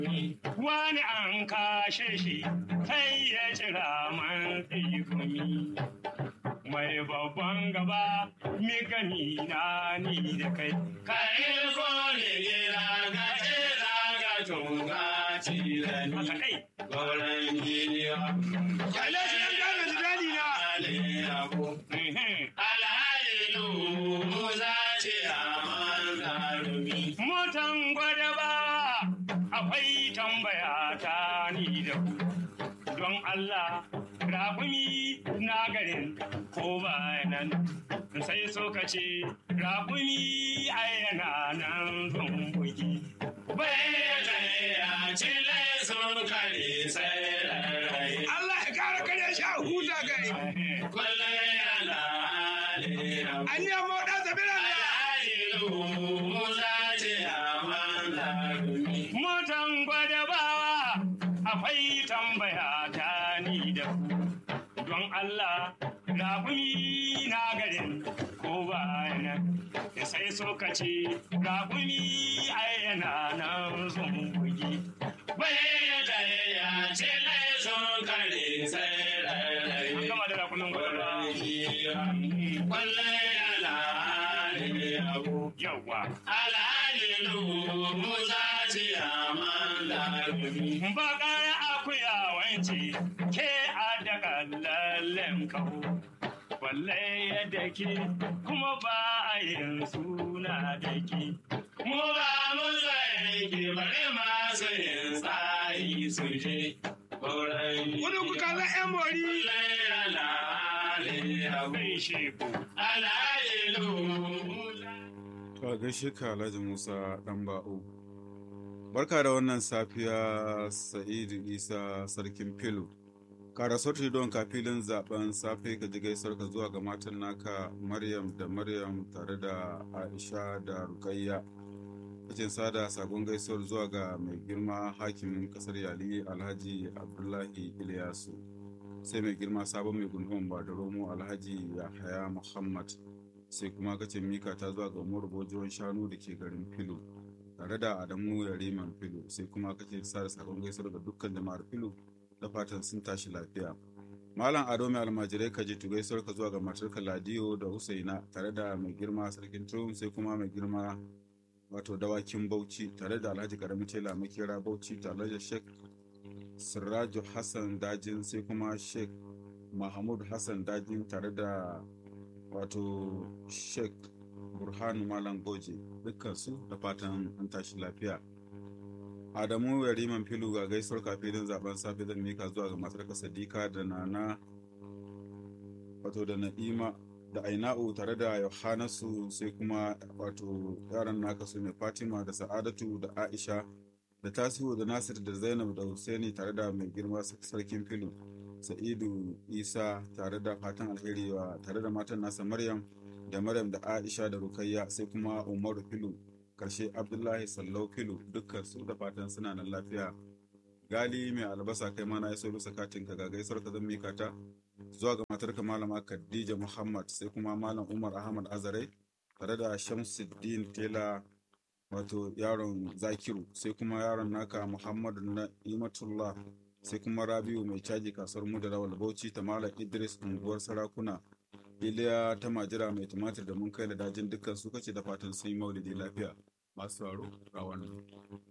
wani an kashe shi sai ya cira man tsegumi mai babban gaba mi gani na ni da kai Ka ilko ne gira ga gira ga tunga cirani. haka kai Gauran giniya. Kalle shi ɗan gane jidani na. Aliyabu. Mhm. Alhalilu Musa ce a man zarumi. motan gwada ba akwai tambaya ta ni da ku don Allah raƙumi na garin ko bayanan sai so ka ce raƙumi a yana nan zumbuki Bai da ya cile sun kare sai rarrai. Allah ya kara kare shi a huta gai. Kullum yana aliyabu. An yi amma ɗan zabira ne. Alhalilu Musa ce a man zarumi. motan gwada ba akwai tambaya ta ni da ku don Allah raƙumi na garin ko bayanan sai so ka ce raƙumi ai yana nan zumbugi Bai da ya cile sun kare sai rarrai. an gama da raƙumin gwada ba Kullum yana aliyabu. yawwa Alhalilu Musa ce a man zarumi. bakar akuya wance ke a daga lallen kawo walle yadda ke kuma ba a yin suna da ke Mu ba mu zai ki bari masu yin tsari su je. Wurin Wani ku kalla ƴan mori. bai sheku Ka gaishe ka Alhaji Musa ɗan ba'u. Barka da wannan safiya Sa'idu Isa Sarkin Filu. Ka rasu don ka filin zaben safe ka ji gaisar ka zuwa ga matan naka Maryam da Maryam tare da Aisha da Rukayya. Kacin sada sakon gaisuwar zuwa ga mai girma hakimin kasar Yali Alhaji Abdullahi Ilyasu. Sai mai girma sabon mai gundumar Badaromo Alhaji Yahaya Muhammad. sai kuma kace mika ta zuwa ga umaru bojiron shanu da ke garin filo tare da adamu yariman filo sai kuma kace sa da sakon gaisuwar ga dukkan jama'ar filo da fatan sun tashi lafiya malam ado mai almajirai ka je gaisuwar ka zuwa ga matarka ladiyo da husaina tare da mai girma sarkin turun sai kuma mai girma wato dawakin bauchi tare da alhaji karamin tela makera bauchi tare da shek siraju hassan dajin sai kuma shek mahmud hassan dajin tare da wato sheikh burhanu malam goje dukkansu da fatan an tashi lafiya adamu yariman filu ga gaisuwar kafin zaben safe zan mika zuwa ga matar sadika da nana wato da na'ima da aina'u tare da yohanasu sai kuma wato yaran naka su ne fatima da sa'adatu da aisha da tasiru da nasir da zainab da husaini tare da mai girma sarkin filu sa'idu isa tare da fatan alheri wa tare da matan nasa maryam da maryam da aisha da rukayya sai kuma umaru filu karshe abdullahi sallau filu dukkan su da fatan suna nan lafiya gali mai albasa kai mana ya so bisa katin ka ga gaisuwar ka zan mika ta zuwa ga matarka malama khadija muhammad sai kuma malam umar ahmad azare tare da shamsuddin tela wato yaron zakiru sai kuma yaron naka muhammadu na imatullah sai kuma rabiu mai caji kasuwar mu da rawal bauchi ta malam idris unguwar sarakuna iliya ta majira mai tumatir da mun kai da dajin dukkan su kace da fatan sun yi maulidi lafiya masu sauraro ga wannan